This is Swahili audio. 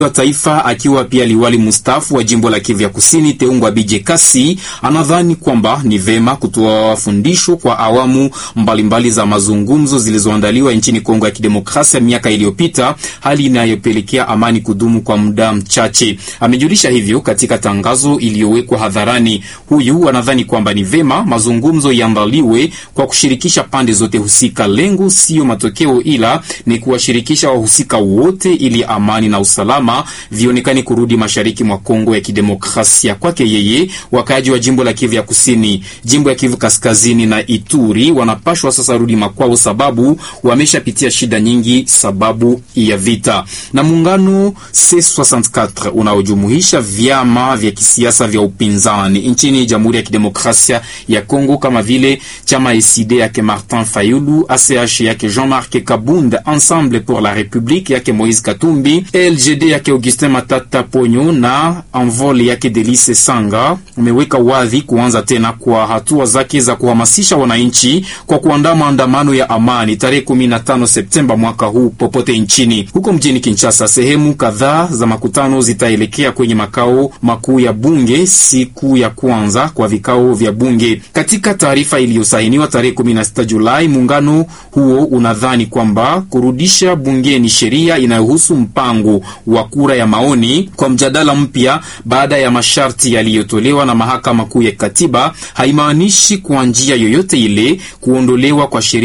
wa taifa akiwa pia liwali mstaafu wa jimbo la Kivu ya Kusini Teungwa Bije Kasi anadhani kwamba ni vema kutoa fundisho kwa awamu mbalimbali mbali za mazungumzo zilizoandaliwa nchini Kongo ya Kidemokrasia miaka iliyopita, hali inayopelekea amani kudumu kwa muda mchache. Amejulisha hivyo katika tangazo iliyowekwa hadharani. Huyu anadhani kwamba ni vema mazungumzo yaandaliwe kwa kushirikisha pande zote husika. Lengo siyo matokeo, ila ni kuwashirikisha wahusika wote ili amani na usalama vionekani kurudi mashariki mwa Kongo ya Kidemokrasia. Kwake yeye, wakaaji wa jimbo la Kivu ya Kusini, jimbo ya Kivu Kaskazini na Ituri wanapashwa sasa rudi makwao, sababu wameshapitia shida nyingi sababu ya vita. Na muungano C64 unaojumuisha vyama vya kisiasa vya upinzani nchini Jamhuri ya Kidemokrasia ya Kongo kama vile chama ECD yake Martin Fayulu, ACH yake Jean-Marc Kabund, Ensemble pour la République yake Moïse Katumbi, LGD yake Augustin Matata Ponyo na Envol yake Delice Sanga umeweka wazi kuanza tena kwa hatua zake za kuhamasisha wananchi kwa kuandaa maandamano ya amani tarehe 15 Septemba mwaka huu popote nchini. Huko mjini Kinshasa, sehemu kadhaa za makutano zitaelekea kwenye makao makuu ya bunge siku ya kwanza kwa vikao vya bunge. Katika taarifa iliyosainiwa tarehe 16 Julai, muungano huo unadhani kwamba kurudisha bungeni sheria inayohusu mpango wa kura ya maoni kwa mjadala mpya baada ya masharti yaliyotolewa na mahakama kuu ya katiba haimaanishi kwa njia yoyote ile kuondolewa kwa sheria